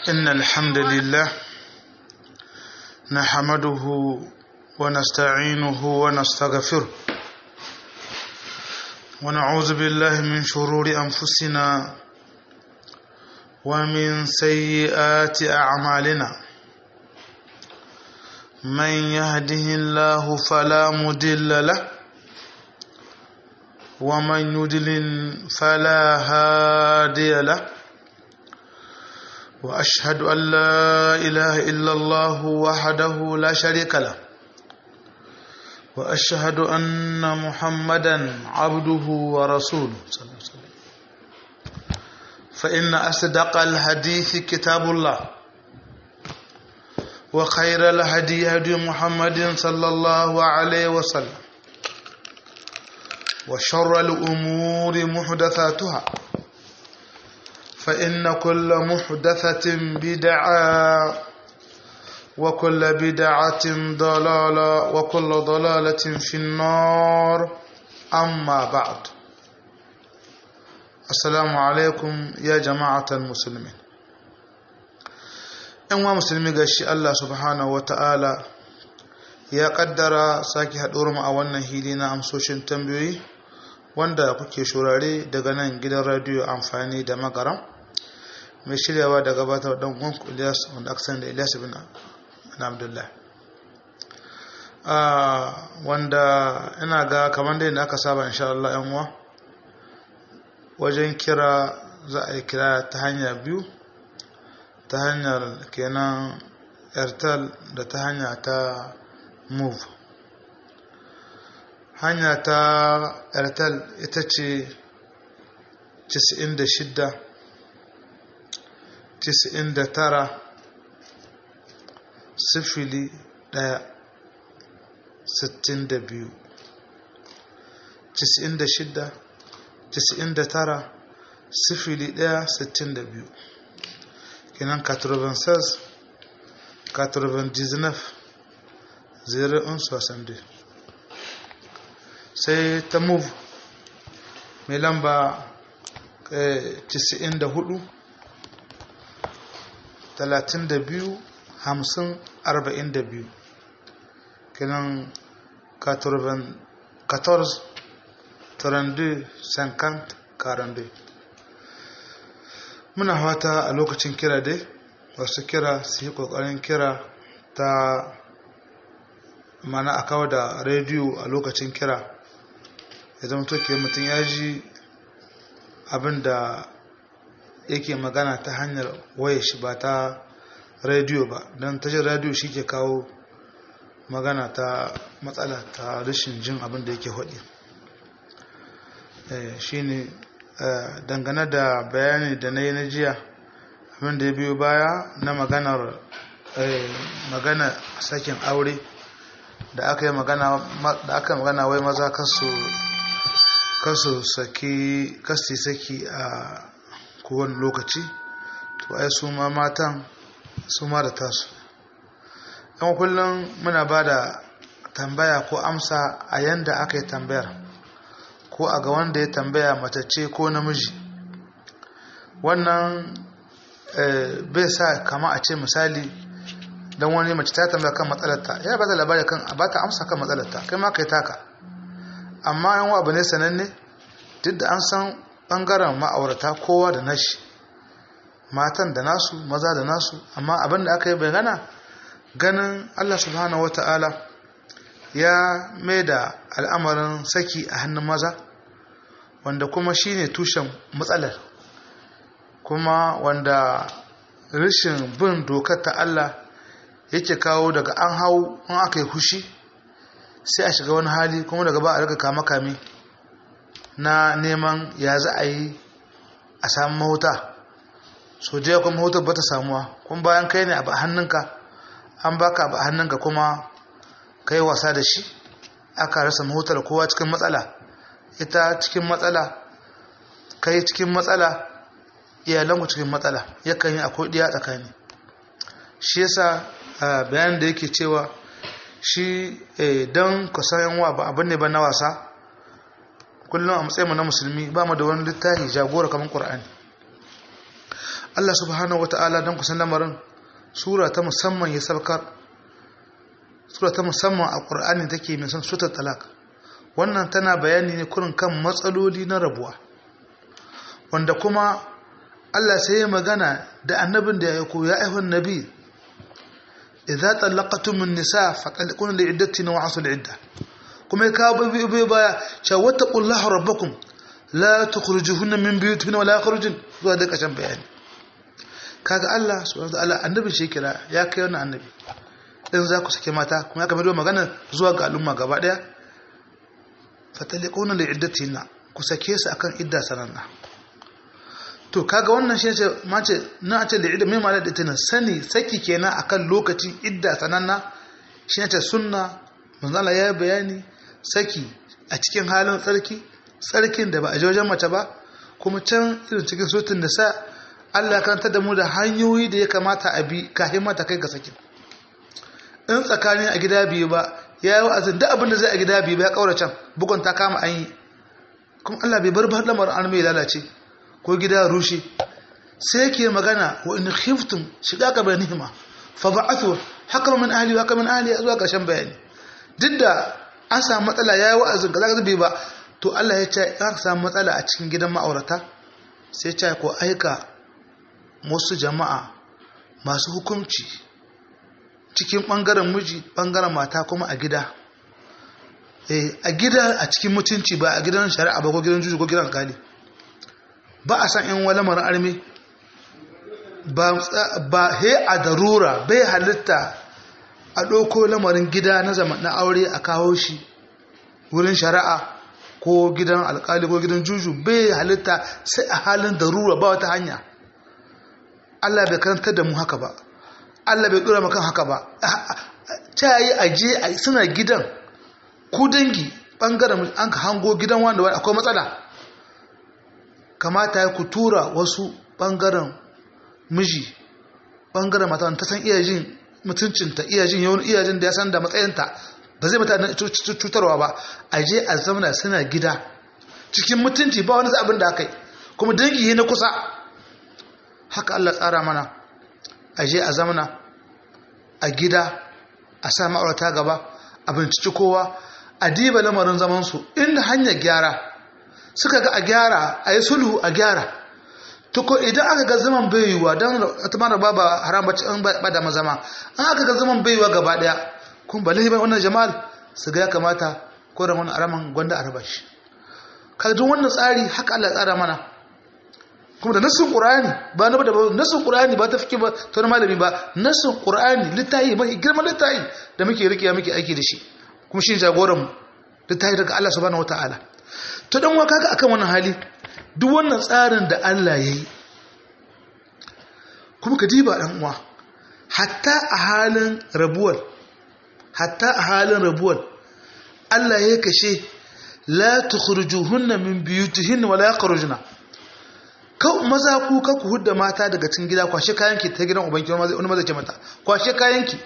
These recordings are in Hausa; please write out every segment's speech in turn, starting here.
إن الحمد لله نحمده ونستعينه ونستغفره ونعوذ بالله من شرور أنفسنا ومن سيئات أعمالنا من يهده الله فلا مضل له ومن يضلل فلا هادي له واشهد ان لا اله الا الله وحده لا شريك له واشهد ان محمدا عبده ورسوله صلى الله عليه وسلم فان اصدق الحديث كتاب الله وخير الهدي هدي محمد صلى الله عليه وسلم وشر الأمور محدثاتها فإن كل محدثة بدعة وكل بدعة ضلالة وكل ضلالة في النار أما بعد السلام عليكم يا جماعة المسلمين ‘yan wa musulmi ga shi Allah subhanahu wa ta'ala ya ƙaddara sake haɗuwar mu a wannan hili na amsoshin tambayoyi wanda kuke shurare daga nan gidan radiyo amfani da magaram mai shiryawa da gabatar dan uwan Ilyas wanda aka sani da Ilyas bin Abdullah wanda ina ga kamar da aka saba insha Allah yan uwa wajen kira za a yi kira ta hanya biyu ta hanyar kenan airtel da ta hanya ta move hanya ta airtel ita ce 96 99 sifili ɗaya sittin da biyu casa'in da shida casa'in da tara sifili ɗaya sittin da biyu kenan 96 99 zero un soixante sai ta move mai lamba 94 32 50 42 kenan 14 32 50 42 muna fata a lokacin kira dai wasu kira su yi kokarin kira ta mana a kawo da rediyo a lokacin kira ya zama toke mutum ya ji abin da yake magana ta hanyar waya shi ba ta rediyo ba don tashar rediyo shi ke kawo magana ta matsala ta rashin jin abin da yake haɗi shi ne dangane da bayani da na yi na jiya abin da ya biyo baya na maganar magana sakin aure da aka yi magana da aka magana wai maza kasu kasu saki kasi saki a kowane lokaci to ai su ma matan su ma da tasu yan kullum muna ba da tambaya ko amsa a yanda aka yi tambayar ko a ga wanda ya tambaya matacce ko namiji wannan bai sa kama a ce misali don wani mace ta tambaya kan matsalarta ya ba ta labari kan a ba ta amsa kan matsalarta kai ma kai taka amma yan abu ne sananne duk da an san bangaren ma'aurata kowa da nashi matan da nasu maza da nasu amma abin da aka yi bayyana ganin allah subhanahu wata'ala ya mai da al'amarin saki a hannun maza wanda kuma shine tushen matsalar kuma wanda rashin bin dokar ta Allah yake kawo daga an hau in aka yi hushi sai a shiga wani hali kuma daga ba a riga kama kame na neman ya za a yi a samu mahuta so da kuma mahutar ba ta samuwa kuma bayan kai ne a hannunka an baka a hannunka kuma kai wasa da shi aka rasa mahutar kowa cikin matsala ita cikin matsala kai cikin matsala iyalanku cikin matsala yakan yi akwai ɗiya tsakani shi yasa bayan da yake cewa shi don kusan wa ba abin ne ba na wasa kullum a matsayinmu na musulmi ba mu da wani littafi jagora kamar ƙur'ani Allah subhanahu wata'ala don kusan lamarin sura ta musamman ya sabkar sura ta musamman a ƙur'ani take mai son sutar talak wannan tana bayani ne kurin kan matsaloli na rabuwa wanda kuma Allah sai ya magana da annabin da ya koya aihun nabi idza talaqtum an-nisa faqalquna li'iddatina wa asul idda kuma ya kawo bai bai baya cewa wattaqullaha rabbakum la tukhrijuhunna min buyutihinna wa la yakhrujun zuwa da kashin bayani kaga Allah subhanahu wa ta'ala annabi shi kira ya kai wannan annabi in za ku sake mata kuma ya kamar magana zuwa ga al'umma gaba daya fataliquna li'iddatina ku sake su akan idda sananna to kaga wannan shi ce mace na ce li'idda mai malal itina sani saki kenan akan lokaci idda sananna shi ne ce sunna manzo Allah ya bayani saki a cikin halin tsarki tsarkin da ba a wajen mace ba kuma can irin cikin sutun da sa Allah karanta da mu da hanyoyi da ya kamata a bi kafin mata kai ga sakin in tsakanin a gida biyu ba ya yi wa'azin da abin da zai a gida biyu ba ya kaura can bugun ta kama an yi kuma Allah bai bar lamar an mai lalace ko gida rushe sai yake magana wa in khiftum shiga ka bai nihima fa ba'athu hakama min ahli wa hakama min ahli zuwa ƙarshen bayani duk da an samu matsala ya yi wa'azin kaza kaza bai ba to Allah ya ce an samu matsala a cikin gidan ma'aurata sai ya ce ko aika wasu jama'a masu hukunci cikin ɓangaren miji ɓangaren mata kuma a gida a gida a cikin mutunci ba a gidan shari'a ba ko gidan juju ko gidan alkali ba a san yan wala mara armi ba he a darura bai halitta a ɗauko lamarin gida na zama na aure a kawo shi wurin shari'a ko gidan alkali ko gidan juju bai halitta sai a halin darura ba wata hanya Allah bai karanta da mu haka ba Allah bai dora maka haka ba ta yi aje suna gidan ku dangi bangaren an ka hango gidan wanda wani akwai matsala kamata ya ku tura wasu bangaren miji bangaren mata ta san iya jin mutuncinta iya jin yawan iya jin da ya san da matsayinta ba zai mata cutarwa ba aje a zamana suna gida cikin mutunci ba wani abin da aka yi kuma dangi na kusa haka Allah tsara mana a je a zamana a gida a sa ma'aurata gaba a binciki kowa a diba lamarin zamansu inda hanyar gyara suka ga a gyara a yi sulhu a gyara tuko idan aka ga zaman baiwa don ta mara ba ba haram bacci an ba da mazama an aka ga zaman baiwa gaba daya kun ba lahi wannan jama'al su ga ya kamata ko da wani araman gwanda a raba shi kaga wannan tsari haka Allah tsara mana kuma da nassin qur'ani ba na da nassin qur'ani ba ta fike ba ta wani malami ba nassin qur'ani littafi mai girman littafi da muke rike muke aiki da shi kuma shi jagoran mu littafi daga Allah subhanahu wataala to dan waka ga akan wannan hali duk wannan tsarin da Allah yayi kuma ka diba dan uwa hatta a halin rabuwar hatta a halin rabuwar Allah ya kashe la tukhrijuhunna min buyutihinna wala yakhrujuna kau maza ku ka ku hudda mata daga cikin gida kwashe kayanki ta gidan ubanki wani maza ce mata kwashe kayanki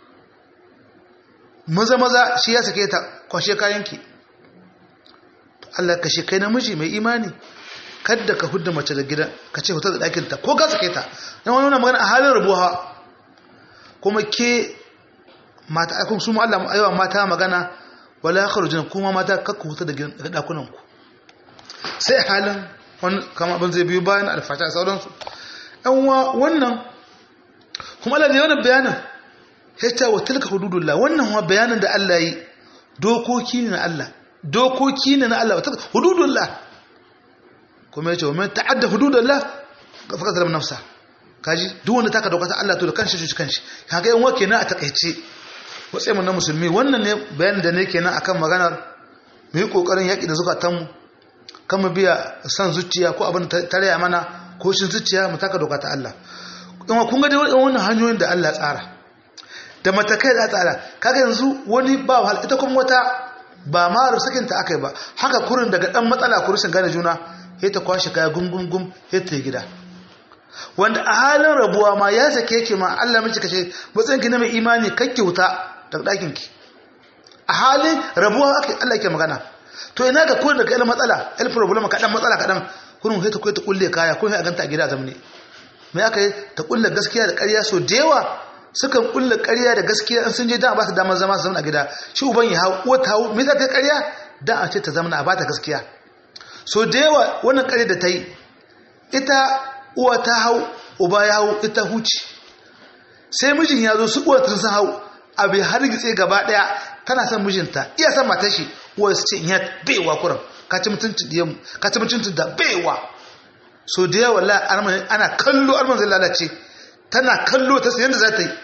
maza maza shi ya sake ta kwashe kayanki Allah ka shi kai namiji mai imani kadda ka hudda mace da gida ka ce hutar da ɗakin ta ko ka sake ta dan wani wannan magana a halin rabuwa kuma ke mata aikun su mu Allah aiwa mata magana wala yakhrujuna kuma mata kakku hutar da gidan dakunan ku sai halin wani kama abin zai biyu bayan alfata a sauransu yanwa wannan kuma Allah zai wani bayanin ya ce wa tilka hududullah wannan wa bayanin da Allah yi dokoki ne na Allah dokoki ne na Allah wa tilka hududullah kuma ya ce wa mai ta'adda hududullah ga fakar zalam nafsa kaji duk wanda taka dokata Allah to da kanshi shi kanshi kaga yan wake na a takaice watsai mun na musulmi wannan ne bayanin da ne kenan akan maganar mu yi kokarin yaki da zukatanmu kan mu biya san zuciya ko abin tarayya mana ko shin zuciya mu taka doka ta Allah kuma kun ga dai wannan hanyoyin da Allah tsara da matakai da tsara kaga yanzu wani ba wahal ita kuma wata ba ma rusakin ta akai ba haka kurin daga dan matsala ku rusin gane juna sai ta kwashi kaya gum gum sai ta gida wanda a halin rabuwa ma ya sake ki ma Allah miki kace matsayin ki na mai imani kakki wuta daga dakin ki a halin rabuwa akai Allah yake magana to ina ga kurin daga ilmin matsala il problem kaɗan matsala kaɗan kurin sai ta kai ta kulle kaya kurin sai a ganta a gida zamne mai aka yi ta kulla gaskiya da ƙarya so da yawa sukan kulla ƙarya da gaskiya in sun je dan a ba su damar zama su zama a gida shi uban ya hau uwa ta hau me za ta yi ƙarya dan a ce ta zama a ba ta gaskiya so da yawa wannan ƙarya da ta yi ita uwa ta hau uba ya hau ita huci sai mijin ya zo su uwa tun sun hau abu har gitse gaba daya tana son mijinta iya son matar shi uwa su ce in ya baiwa kuran ka ci mutuncin diyanmu ka ci mutuncin da baiwa so da yawa la ana kallo alman zai lalace tana kallo ta sayan da za ta yi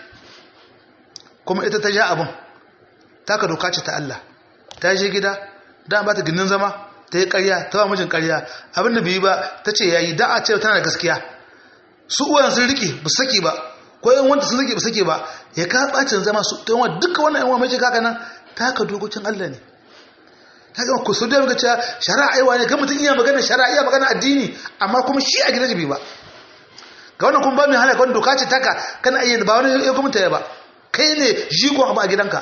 kuma ita ta ja abin ta ka doka ce ta Allah ta je gida da ba ta ginin zama ta yi karya ta ba mijin karya abin da bai yi ba ta ce yayi da a ce tana da gaskiya su uwan sun rike ba saki ba ko yan wanda sun rike ba sake ba ya ka bacin zama su ta yawan duka wannan yan mai kaka nan ta ka dokokin Allah ne ta ga ku su da ga cewa shari'a aiwa ne ga mutum iya magana shari'a iya magana addini amma kuma shi a gidan jibi ba ga wannan kuma ba mai halaka wannan doka ce taka kana ayyan ba wani ya kuma ta ba kai ne jigon abu a gidanka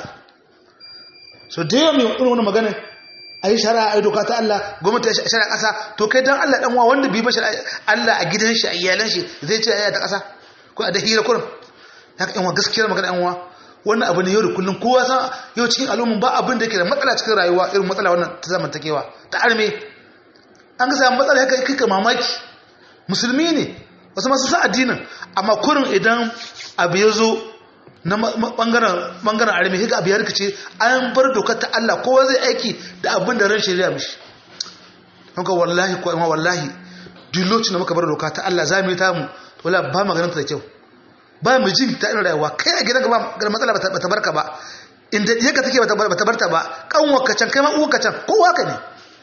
so da yawa mai irin wannan magana ayi shari'a ayi doka ta Allah gwamnati ya shari'a kasa to kai dan Allah dan uwa wanda bi mashi Allah a gidan shi a iyalan shi zai ce ayi ta kasa ko a da hira kurum haka yan gaskiyar magana yan uwa wannan abu ne yau da kullum kowa san yau cikin al'umma ba abin da yake da matsala cikin rayuwa irin matsala wannan ta zamantakewa ta arme an ga samu matsala haka kai ka mamaki musulmi ne wasu masu sa addinin amma kurin idan abu ya zo na bangaren bangaren arme haka abu ya rikice an bar dokar ta Allah kowa zai aiki da abin da ran shari'a mishi haka wallahi ko amma wallahi duk lokacin da muka bar doka ta Allah za mu yi ta mu wala ba maganin ta da kyau ba mu jin ta irin rayuwa kai a gidanka ba ga matsala bata barka ba inda yaka take bata bata barta ba kanwarka can kai ma uwarka can kowa ka ne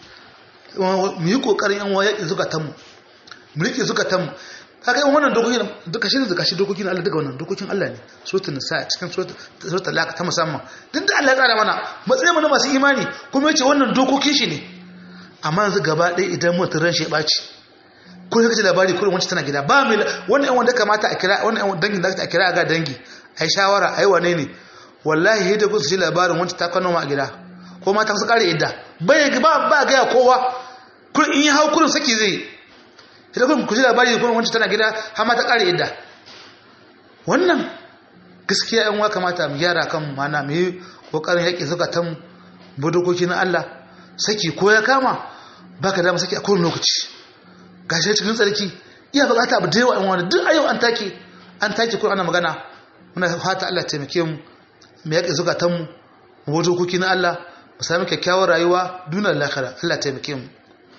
mu yi kokarin yan waya zukatan mu mu rike zukatan mu kaga yan wannan dokokin duka shi duka shi dokokin Allah duka wannan dokokin Allah ne suratul nisa cikin suratul talaq ta musamman duk da Allah ya tsara mana matsayin mu na masu imani kuma yace wannan dokokin shi ne amma yanzu gaba ɗaya idan mutum ran shi ya ɓaci ko ya kace labari kullum wancan tana gida ba mai wannan yan wanda kamata a kira wannan yan dangin da a kira ga dangi ai shawara ai wane ne wallahi yadda kun su ji labarin wancan ta kano ma a gida ko mata su kare idda bai ba ba ga kowa kun in yi hau kullum saki zai idan kun ku ji labari kullum wancan tana gida har ma ta kare idda wannan gaskiya yan wa kamata mu gyara kan mana mu yi kokarin yaƙi zakatan budokoki na Allah saki ko ya kama baka da saki a kowane lokaci gashi cikin tsarki iya bukata abu da yawa in wani duk ayyau an take an take kuma ana magana muna fata Allah taimake mu mu yaƙi zukatan mu mu wato kuki na Allah mu sami kyakkyawar rayuwa dunar lakara Allah taimake mu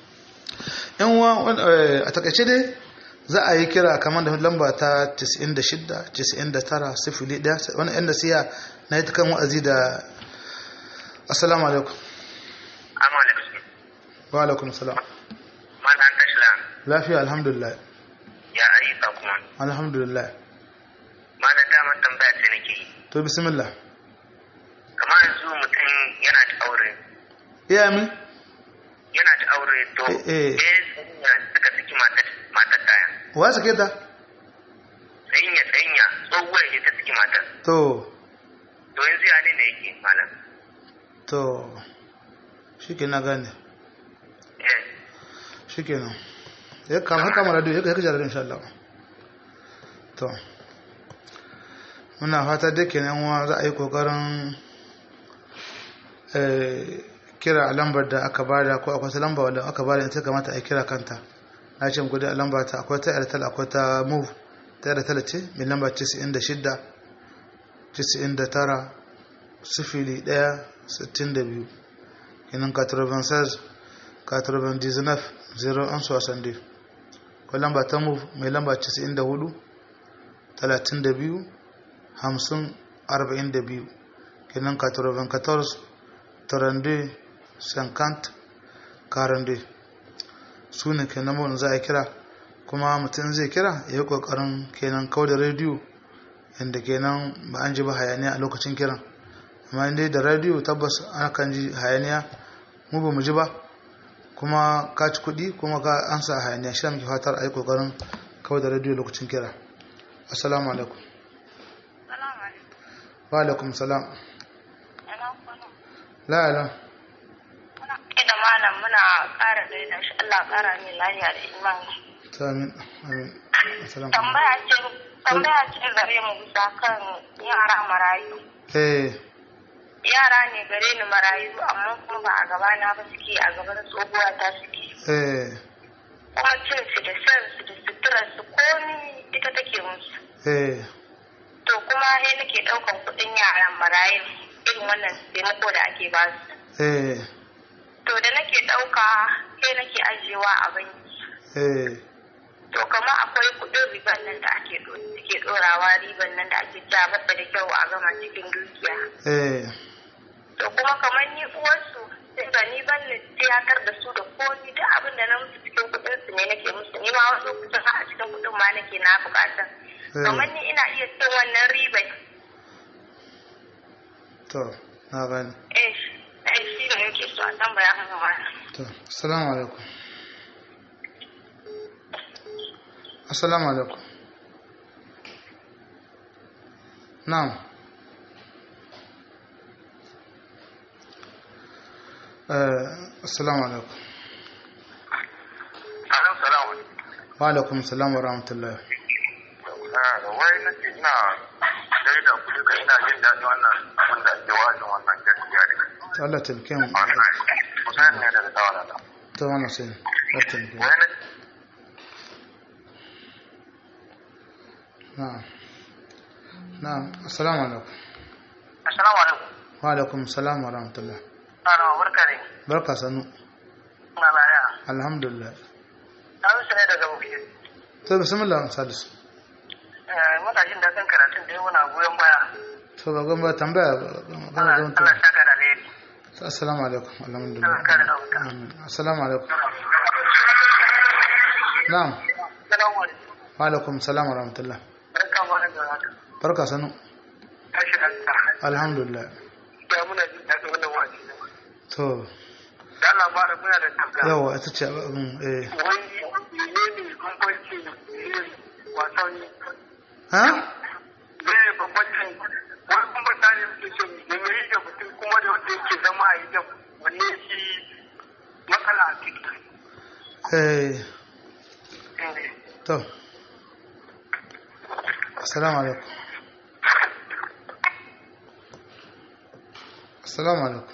yan uwa a takaice dai za a yi kira kamar da lamba ta 96 99 sifili ɗaya wani yan nasiya na yi ta kan wa'azi da assalamu alaikum wa alaikum salam lafiya alhamdulillah ya ayyuka kuma alhamdulillah malam damar tambaya ce nake yi to bismillah kamar yanzu mutum yana da aure iya mi yana da aure to Eh, eh. eh suka saki matar matar daya wa sake ta tsayinya tsayinya tsohuwar ne ta saki matar to to yanzu ya ne yake malam to shi ke na gane eh shi ke nan ya kama haka mara da ya kaji da insha Allah to muna fata da ke nan wa za a yi kokarin eh, kira a lambar da aka bada ko akwai ta lamba wadda aka bada ita kamata a yi kira kanta na ce gudu a lamba ta akwai ta airtel akwai ta move ta airtel ce mai lamba 96 99 sifili 1 62 kenan 96 99 0 an su wasan dai ko lamba ta move mai lamba 94 32 50 42 kenan 94 32 50 42 su ne kenan mun za a kira kuma mutum zai kira ya yi kokarin kenan kau da rediyo inda kenan ba an ji ba hayaniya a lokacin kiran amma inda da rediyo tabbas ana kan ji hayaniya mu ba mu ji ba kuma ka ci kuɗi kuma ka an sa hayaniya shi da muke fatar a yi kokarin kau da rediyo lokacin kira assalamu alaikum Salamu alaikum. wa alaikum salam Ina kwana. la'ala Muna da malam muna ƙara gaida shi Allah ƙara mai lafiya da imani. amin amin assalamu tambaya ce tambaya ce gare mu bisa kan yara marayu eh yara ne gare ni marayu amma kuma ba a gabana ba suke a gaban tsohuwa ta suke eh kuma cin su da shan su da suturar su komi ita take musu eh to kuma sai nake ɗaukan kuɗin yaran marayun irin wannan taimako da ake ba su eh to da nake ɗauka sai nake ajiyewa a banki eh to kamar akwai kuɗin riban nan da ake ɗo- suke ɗorawa riban nan da ake cewa basa da kyau a gama cikin dukiya eh to kuma kamar ni uwarsu sai ga ni ban ni tiyatar da su da komi duk abin da na musu cikin kuɗin su ne nake musu ni ma wasu lokacin har a cikin kuɗin ma nake na buƙatan Eh. kamar ni ina iya cin wannan ribai to na gani eh eh shi ne yake so a tambaya mu ma to assalamu alaikum assalamu alaikum na'am eh assalamu alaikum Alam salamu. wa alaikum assalam wa rahmatullah Wai na ce ina gaida ku duka ina jin daɗin wannan abin da ake wajin wannan gaskiya ne. to Allah taimake mu Wannan Hussein ne daga tawala da. to wannan sai Allah taimake mu Wai na na'am na'am assalamu alaikum Assalamu alaikum. wa alaikum assalam wa rahmatullah Ana barka ne. barka sanu Ina laya. alhamdulillah Na su ne daga Bukit. to bismillah salisu Muna jin daɗin karatun da muna goyon baya. to ba gamba tambaya kana Allah ga mutum Allah saka da alheri. assalamu alaikum alhamdulillah Allah kare ɗauka. amin assalamu alaikum na'am Salamu alaikum. wa alaikum assalam wa rahmatullah Barka mu da haka. barka sanu Tashi Allah. alhamdulillah Ya muna jin daɗin wannan wa'azi. to Da Allah ba da muna da tabga. yawa ita ce abin eh wai ne ne bambanci yin wasan ha ne bambancin wani bambanta ne suke so da me yi da mutum kuma da wanda yake zama a gidan wanne shi matsala a ciki eh to assalamu alaikum assalamu alaikum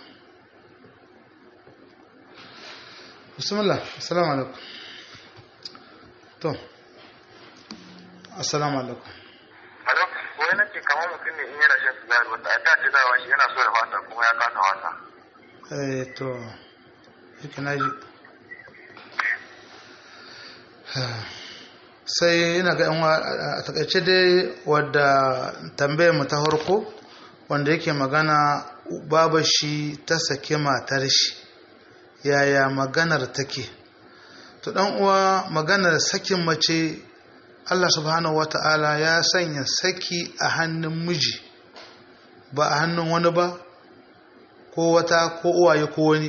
bismillah assalamu alaikum to assalamu alaikum Alo, wai na ce kamar mutum ne in yana shan sigari wanda a dace dawa shi yana so ya fata kuma ya kasa fata. eh to yake na ji sai ina ga yan wa- a takaice dai wadda tambayar mu ta harko wanda yake magana baba shi ta sake matar shi yaya maganar take to dan uwa maganar sakin mace Allah subhanahu wata'ala ya sanya saki a hannun miji ba a hannun wani ba ko wata ko uwaye ko wani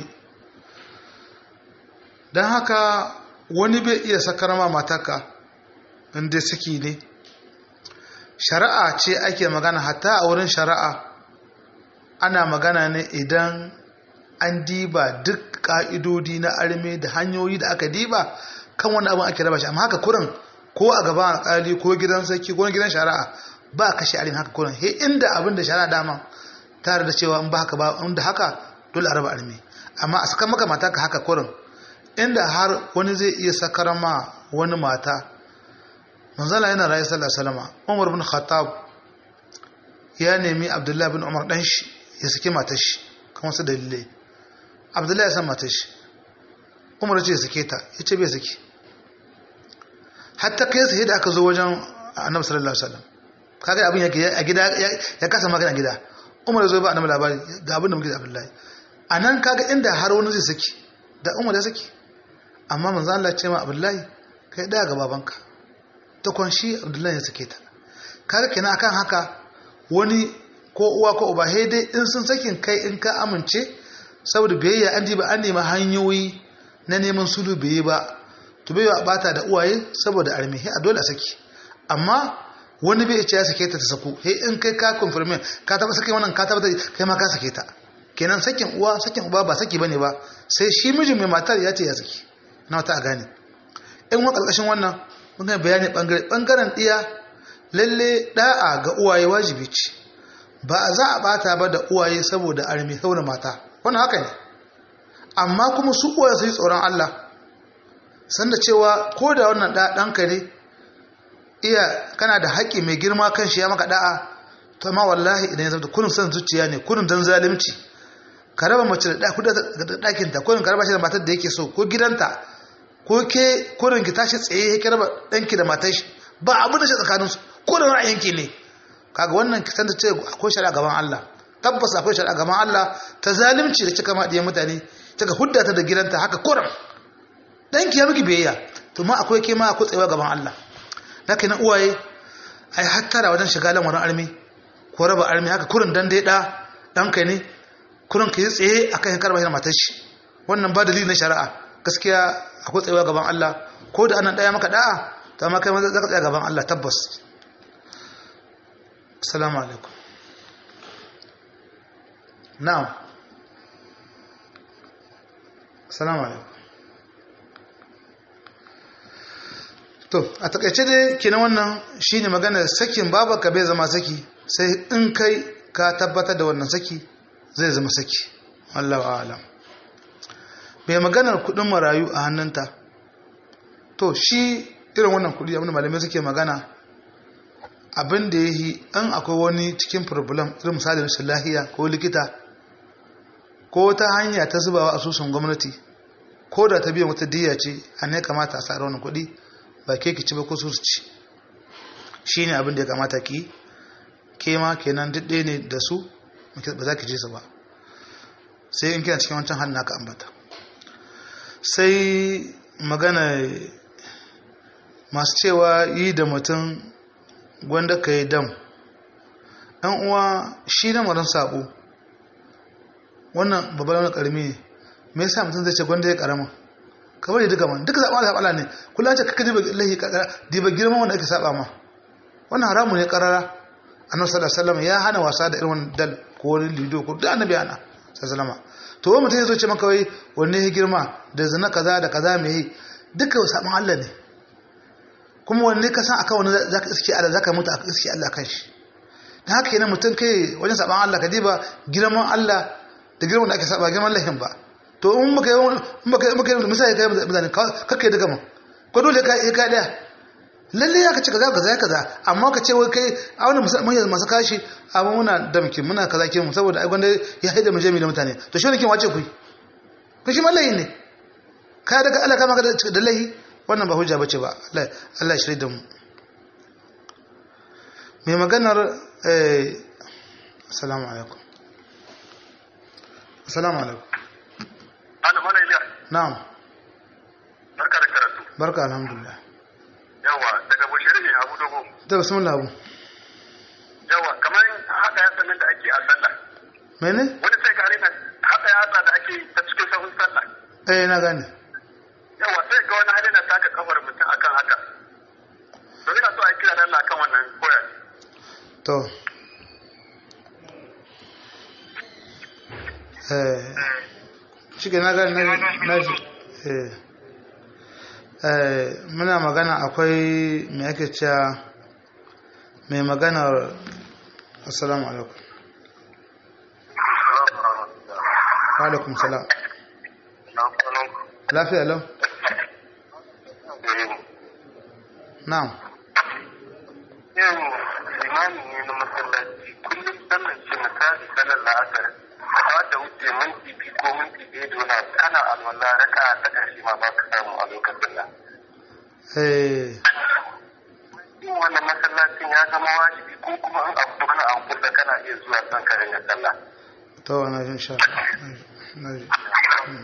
don haka wani bai iya sakar ma mataka inda saki ne shari'a ce ake magana hatta a wurin shari'a ana magana ne idan an diba duk ka'idodi na arme da hanyoyi da aka diba kan wani abin ake raba shi amma haka kurin ko a gaban alkali ko gidan sarki ko gidan shari'a ba a kashe arme haka kurin he inda abin da shari'a dama tare da cewa in ba haka ba inda haka dole a raba arme amma a saka maka mata ka haka kurin inda har wani zai iya sakar ma wani mata manzala yana rayu sallallahu alaihi wasallam Umar bin Khattab ya nemi Abdullahi bin Umar dan shi ya saki matar shi kan wasu dalilai Abdullahi ya san matar shi Umar ya ce ya sake ta ya ce bai saki hatta kai sai da aka zo wajen Annabi sallallahu alaihi wasallam kaga abin yake a gida ya kasa magana gida Umar ya zo ba Annabi labari ga abin da muke da Abdullahi anan kaga inda har wani zai saki da Umar ya saki amma manzo Allah ya ce ma Abdullahi kai da ga babanka ta kwanshi Abdullahi ya sake ta kaga kenan akan haka wani ko uwa ko uba sai dai in sun sakin kai in ka amince saboda biyayya an diba an nemi hanyoyi na neman sulu bai ba to bai wa bata da uwaye saboda armi a dole a saki amma wani bai ce ya sake ta ta saku he in kai ka confirm ka taba sake wannan ka taba kai ma ka sake ta kenan sakin uwa sakin uba ba saki bane ba sai shi mijin mai matar ya ce ya saki na wata a gane in wa karkashin wannan mun bayani bangare bangaren iya lalle da'a ga uwaye wajibi ce ba a za a bata ba da uwaye saboda armi saboda mata wannan haka ne amma kuma su uwaye su yi tsoron Allah sanda cewa ko da wannan da ɗanka ne iya kana da haƙƙi mai girma kan shi ya maka da'a to amma wallahi idan ya zama kurin san zuciya ne kurin dan zalunci ka raba mace da ɗakin ta kurin ka raba shi da matar da yake so ko gidanta ko ke kurin ki tashi tsaye ya raba ɗanki da matar shi ba abin da shi tsakanin su ko da ra'ayinki ne kaga wannan ki sanda ce akwai shari'a gaban Allah tabbas akwai shari'a gaban Allah ta zalunci da kika ma diyan mutane kika hudda ta da gidanta haka kurin ɗanki ya miki biyayya to ma akwai ke ma akwai tsayewa gaban Allah haka na uwaye ai hattara wajen shiga lamarin armi ko raba armi haka kurin dan dai da ɗanka ne kurin ka yi tsaye a kan karɓar matar shi wannan ba dalili na shari'a gaskiya akwai tsayewa gaban Allah ko da anan ɗaya maka da'a ta ma kai maza zaka tsaya gaban Allah tabbas assalamu alaikum na'am assalamu alaikum to a takaice dai kenan wannan shine magana sakin babaka bai zama saki sai in kai ka tabbatar da wannan saki zai zama saki Allah alam mai maganar kudin marayu a hannunta to shi irin wannan kudi abinda malamai suke magana abin da ya yi an akwai wani cikin problem irin misali rashin lahiya ko likita ko ta hanya ta zubawa asusun gwamnati ko da ta biyan wata diya ce a ne kamata a sa wannan kudi ba ke ki ci ba ko su ci shi ne abin da ya kamata ki ke ma kenan duk ɗaya ne da su ba za ki je su ba sai in kina cikin wancan hannu aka ambata sai magana masu cewa yi da mutum gwanda ka yi dam ɗan uwa shi na maran sabo wannan babbar wani ƙarami ne me yasa mutum zai ce gwanda ya ƙarama ka bari duka man duka zaɓa zaɓa ne kullum ce kaka diba lahi diba girman wanda ake saba ma wannan haramu ne ƙarara annabi sallallahu alaihi wasallam ya hana wasa da irin dal ko wani lido ko duk annabi ana sallallahu to wani mutum ya zo ce maka wai wanne ya girma da zina kaza da kaza mai yi duka saban Allah ne kuma wanne ka san akan wani zaka iske Allah zaka mutu aka iske Allah kan shi dan haka yana mutum kai wajen saban Allah ka diba girman Allah da girman da ake saba girman lahin ba to in baka yi in baka baka yi misali kai mutane kakkai daga mun ko dole ka yi ka daya lalle ya ka ce kaza kaza kaza amma ka ce wai kai a wani manyan masu kashi amma muna damkin muna kaza ke mu saboda ai gwanda ya haida mu jami da mutane to shi ne kin wace ku ku shi mallayi ne ka daga Allah kama ka da lahi wannan ba hujja bace ba Allah Allah ya shirye da mu mai maganar eh assalamu alaikum assalamu alaikum Ana mana iliya. na'am Barka da karatu. barka alhamdulillah Yawa daga Bushiri ne Abu Dogo. da bismillah abu Yawa kamar haka ya sanin da ake a sallah. mene Wani sai ka rena haka ya da ake ta cikin sahun sallah. eh na gane Yawa sai ga wani hali na taka kafar mutum akan haka. To ina so a kira da Allah kan wannan koyar. to eh shi ke na gane na ji eh eh muna magana akwai me ake cewa mai maganar assalamu alaikum wa alaikum salam lafiya lau na'am Yau limani ne na masallaci kullum sallar ce misali sallar la'asar ba ta wuce minti biyu ko minti ɗaya da wani abu kana alwala raka ta ƙarshe ma ba ka samu a lokacin nan. eh yin wannan masallacin ya zama wajibi ko kuma an abu wani an kusa kana iya zuwa son ka ringa sallah. to na jin sha na ji Mm.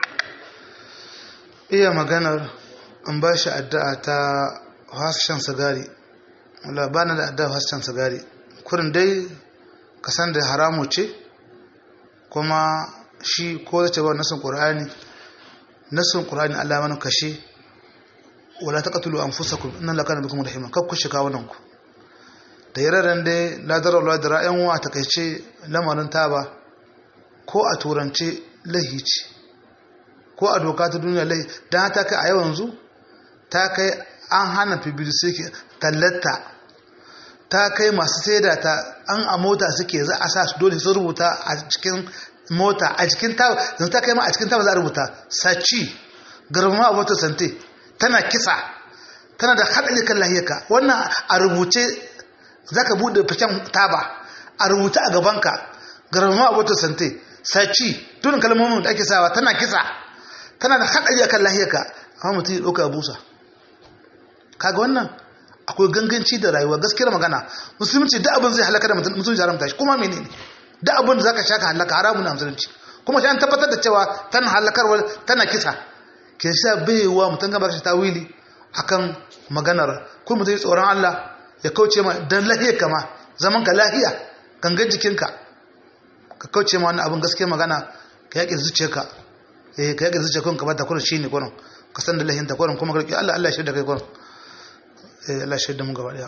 iya maganar in ba shi addu'a ta hasken sigari wala ba na da addu'a hasken sigari kurin dai ka san da haramu ce kuma shi ko zace ba nasin qur'ani nasin qur'ani Allah mana kashe wala taqtulu anfusakum inna laka bikum rahima kar ku shika wannan ku da yararen dai ladar Allah da ra'ayin wa takeice lamarin taba ko a turance lahi ce ko a doka ta duniya lahi dan ta kai a yanzu ta kai an hana publicity tallata ta kai masu saida ta an a mota suke za a sa su dole su rubuta a cikin mota a cikin tawa yanzu ta kai ma a cikin tawa za a rubuta saci garma a motar sante tana kisa tana da haɗari kan lahiyarka wannan a rubuce za ka buɗe fashen taba a rubuce a gabanka garma a motar sante saci tunin kalmomin da ake sawa tana kisa tana da haɗari akan lahiyarka amma mutum ya ɗauka busa kaga wannan akwai ganganci da rayuwa gaskiyar magana musulunci da abin zai halaka da mutum musulunci haramta shi kuma menene da abin da zaka shaka halaka haramun na musulunci kuma shi an tabbatar da cewa tana halakarwa tana kisa ke sa baiwa mutum gaba shi tawili akan maganar kun mutum tsoron Allah ya kauce ma dan lahiyar kama zaman ka lahiya gangan jikinka ka kauce ma wannan abin gaskiyar magana ka yaƙi zuciyarka eh ka yaƙi zuciyarka ka bata kurin shine kurin ka san da lahin ta kurin kuma ka Allah Allah ya shirya kai kurin eh Allah ya shirya mu gaba daya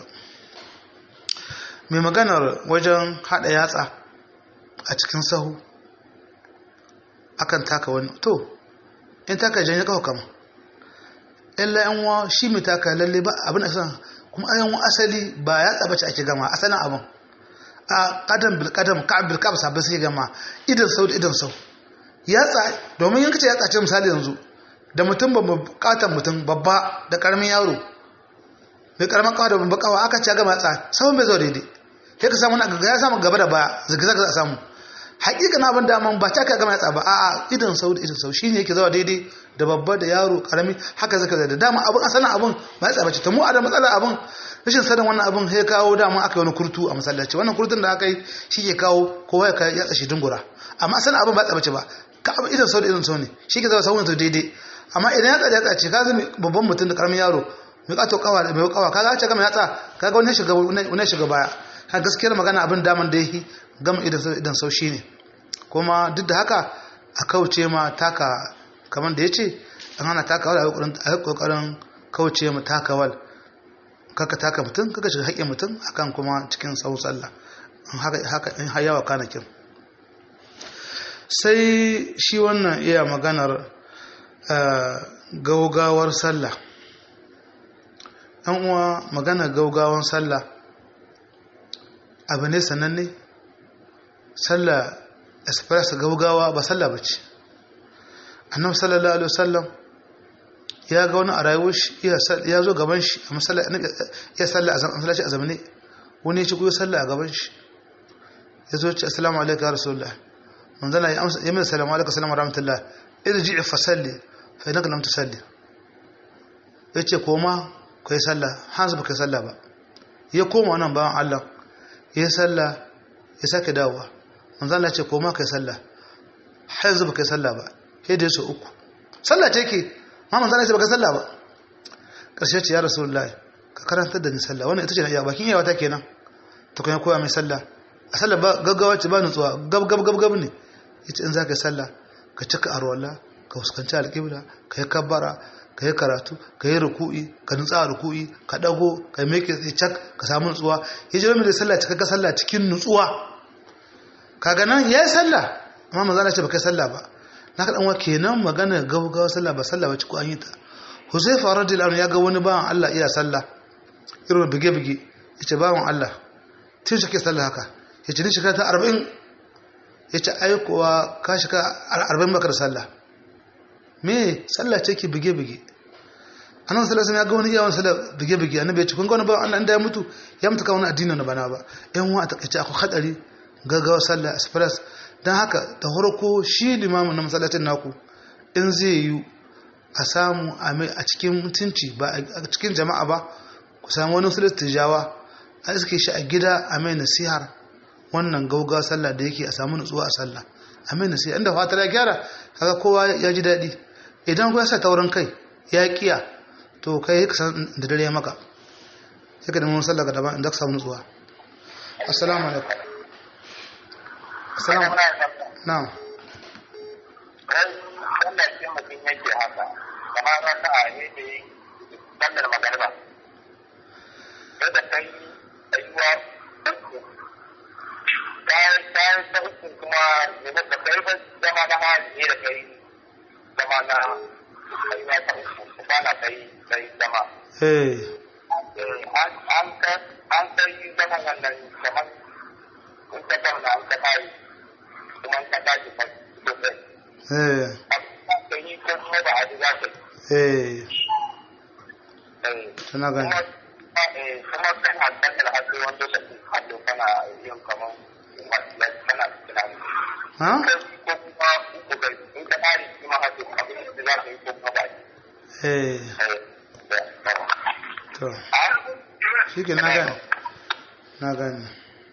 mai maganar wajen hada yatsa a cikin sahu akan taka wani to in taka janye kawo kama illa yan wa shi mai taka lalle ba abin da san kuma ayan wa asali ba yatsa bace ake gama asalin abin a kadam bil kadam ka bil ka sabbin sai gama idan sau da idan sau yatsa domin yanka ce yatsa ce misali yanzu da mutum ba bukatan mutum babba da karamin yaro mai karamin kawa da babba kawa aka ce gama yatsa sau bai zo daidai sai ka samu na ya samu gaba da baya zigzag za a samu hakika na abin daman ba ta ka gama yatsa ba a'a idan sau da idan sau shine yake zawa daidai da babba da yaro karami haka zaka da dama abin asalin abin ba yatsa bace ta mu a da matsala abin rashin sanin wannan abin sai kawo dama aka yi wani kurtu a masallaci wannan kurtun da aka yi shi ke kawo kowa ya yatsa shi dungura amma asalin abin ba yatsa bace ba ka abin idan sau da idan sau ne shi ke zawa sau da daidai amma idan yatsa da yatsa ce ka zama babban mutum da karamin yaro mai kato kawa da mai kawa kaga ce gama yatsa kaga wani shiga wani shiga baya ka gaskiyar magana abin daman da yake gama idan sau shi ne kuma duk da haka a kauce ma taka kamar da ya ce an hana takawal a yi kokarin kauce ma takawal kaka taka mutum kaka shiga haƙƙin mutum akan kuma cikin sau sallah haka in hayawa kanakin sai shi wannan iya maganar gaugawar sallah ɗan uwa maganar gaugawar sallah abu ne sananne sallah express gaugawa ba sallah ba ce annabi sallallahu alaihi wasallam ya ga wani a rayuwar shi ya zo gaban shi a masallaci ya salla a masallaci a zamane wani ya ci kuyo salla a gaban shi ya zo ce assalamu alaikum ya rasulullah manzala ya amsa ya mai salamu alaikum assalamu rahmatullah irji fa salli fa innaka lam tusalli yace koma kai salla hanzu baka salla ba ya koma wannan bawan Allah ya salla ya sake dawowa manzala ya ce koma kai salla har yanzu baka salla ba sai da yaso uku salla ce ke ma manzala ya ce baka salla ba karshe ce ya rasulullahi ka karantar da ni salla wannan ita ce na iya bakin yawa ta kenan ta kuma koya mai salla a sallah ba gaggawa ce ba nutsuwa gab gab gab gab ne yace in zaka yi sallah ka cika arwala ka fuskanci alƙibla ka yi kabbara ka yi karatu ka yi ruku'i ka nutsa a ruku'i ka dago ka yi meke cak ka samu nutsuwa ya ji mai sallah cika ka sallah cikin nutsuwa kaga nan ya yi sallah amma manzo Allah ce baka yi sallah ba na ka dan kenan magana gaggawa sallah ba sallah ba ci ko an yi ta Huzaifa radiyallahu anhu ya ga wani bawan Allah iya sallah irin bige bige yace bawan Allah tun shi ke sallah haka ya ce ni shekara ta arba'in ya ce aikowa ka shiga arba'in bakar sallah me sallah ce ke bige-bige annan sallah sun ya ga wani iya wani sallah bige-bige annabi ya ce kun ga wani bawan Allah ya mutu ya mutu kan wani addinin na bana ba yan wa a takaice akwai hadari gaggawa sallah express don haka da farko shi limamin na masallacin naku in zai yi a samu a cikin mutunci ba a cikin jama'a ba ku samu wani sulat tijawa a iske shi a gida a mai nasihar wannan gauga sallah da yake a samu nutsuwa a sallah a mai nasihar inda fatar ya gyara kaga kowa ya ji daɗi idan ku ya sa taurin kai ya kiya to kai ya kasan da dare maka sai ka nemi sallah ga daban inda ka samu nutsuwa assalamu alaikum assalamu na'am wannan shi mutum yake haka kamar wata a yake sallar magariba da kai tsayuwa uku bayan bayan ta uku kuma ne ba ka kai ba zama na ma ne da kai zama na tsayuwa ta uku ba na kai kai zama eh an kai zaman wannan kamar in ka zauna an ka tayi kuma in ka tashi ka sosai eh ka yi ko kuma ba a ji za ka eh yi tana gani kuma kan hantar da hannu wanda da ke hannu kana yin kamar kana tunani ha ko kuma uku kai in ka tari shi ma hannu abin da za ka yi ko kuma ba eh to shi ke na gani na gani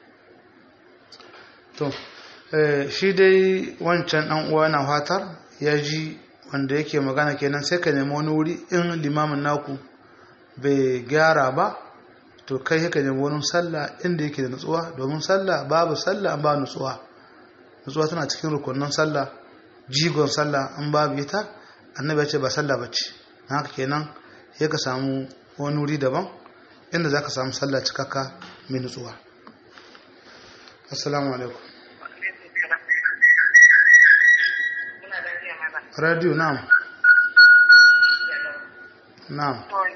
to eh, shi dai wancan ɗan uwa na fatar ya ji wanda yake magana kenan sai ka nemi wani wuri in limamin naku bai gyara ba to kai ka nemi wani sallah inda yake da nutsuwa domin sallah babu sallah an ba nutsuwa nutsuwa tana cikin rukunin sallah jigon sallah an babu ita annabi ya ce ba sallah bace na haka kenan sai ka samu wani wuri daban inda za ka samu sallah cikakka mai nutsuwa assalamu alaikum radio na'am na'am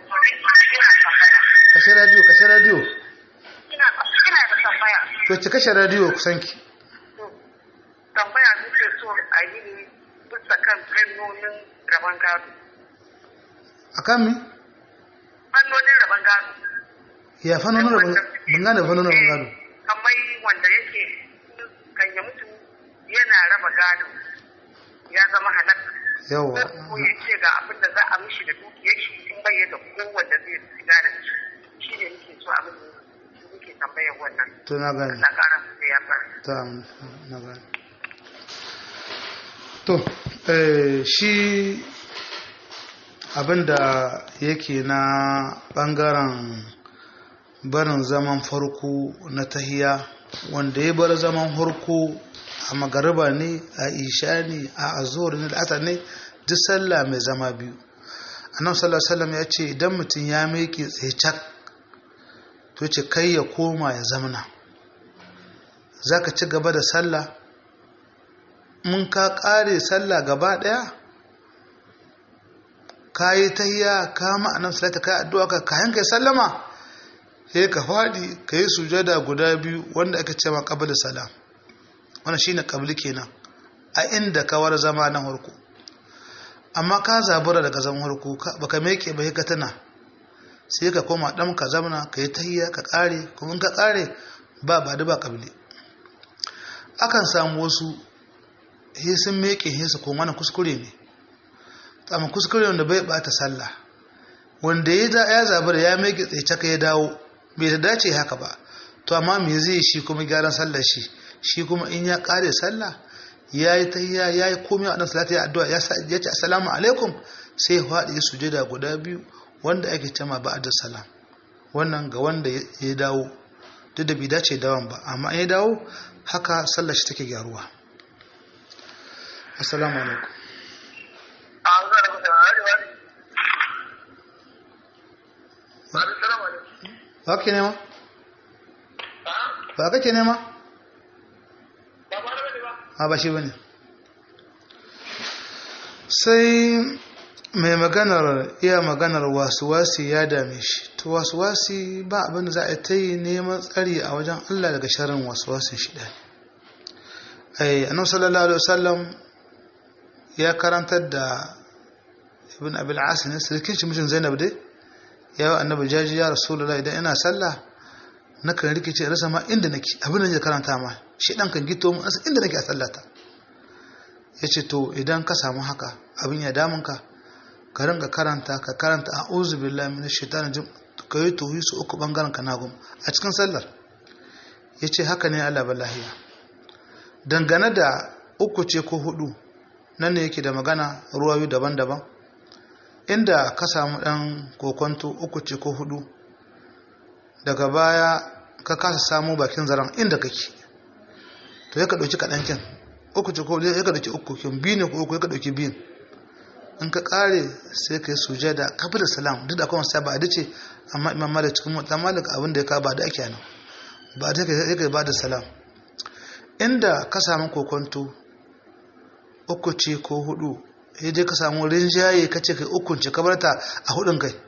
kashe radio kashe radio Ina ina da tambaya. to ki kashe radio kusanki Tambaya nake so a yi ne bisa kan fannonin rabon gado. akan mi Fannonin rabon gado. ya fanonin rabon ban gane fanonin rabon gado Kamar wanda yake kan ya mutu yana raba gado ya zama halak. yawa Ko ya ce ga abin da za a mishi da dukiyar shi in bai da kowanne zai siga da shi. Shi ne nake so abin da nake tambayar wannan. to na gane Na ƙara su da ya fara. ta na gane to eh, shi abinda yake na bangaren barin zaman farko na tahiya wanda ya bar zaman farko a magariba ne a isha ne a azhar ne da asar ne duk sallah mai zama biyu annabi sallallahu alaihi wasallam ya ce idan mutum ya miƙe tsaye cak to ce kai ya koma ya zamana za ka ci gaba da sallah mun ka ƙare sallah gaba ɗaya ka yi tahiya ka ma'anar salata ka yi addu'a ka kayan ka yi sallama sai ka faɗi ka yi sujada guda biyu wanda aka ce ma ƙabal salam wannan shine ƙabli kenan a inda kawar zama na harko amma ka zabura daga zaman harko baka meke ba ka tana sai ka koma ɗan ka zamana ka yi tahiya ka ƙare kuma ka ƙare ba ba da ba ƙabli akan samu wasu he sun meke he su koma na kuskure ne amma kuskure wanda bai bata sallah wanda ya da ya zabura ya meke tsaye ka ya dawo bai da dace haka ba to amma me zai shi kuma gyaran sallar shi shi kuma in ya ƙare sallah ya yi tahiya ya yi komai a ɗan salata ya addu'a ya ce assalamu alaikum sai ya faɗi ya sujada guda biyu wanda ake cema ba da salam wannan ga wanda ya dawo duk da bai dace dawon ba amma in ya dawo haka sallar shi take gyaruwa assalamu alaikum ba ke nema? ba kake nema? a ba shi bane sai mai maganar iya maganar wasuwasi ya dame shi to wasuwasi ba abin da za a ta yi neman tsari a wajen Allah daga sharin wasuwasin shi ɗaya ai annabi sallallahu alaihi wasallam ya karantar da ibn abil asin sirkin shi mijin zainab dai ya yi annabi jaji ya rasulullahi idan ina sallah nakan rikice rasa ma inda nake abin da ya karanta ma shi dan kan gito mu rasa inda nake a sallata yace to idan ka samu haka abin ya damun ka ka ringa karanta ka karanta a'udhu billahi minash shaitani jin ka yi tuhi su uku bangaren ka nagum a cikin sallar yace haka ne Allah ballahiya dangane da uku ce ko hudu nan ne yake da magana ruwayu daban-daban inda ka samu dan kokonto uku ce ko hudu daga baya ka kasa samu bakin zaren inda kake to ya ka ɗauki kaɗankin uku ce ko ya ka ɗauki uku kin biyu ne ko uku ya ka ɗauki biyun in ka ƙare sai ka yi sujada kafin da salam duk da kuma sai ba a dace amma imam malik cikin mutan malik abin da ya ka ba da ake nan ba da ya ka ba da salam inda ka samu kokonto uku ce ko hudu sai dai ka samu rinjaye ka ce kai ukun ce ka barta a hudun kai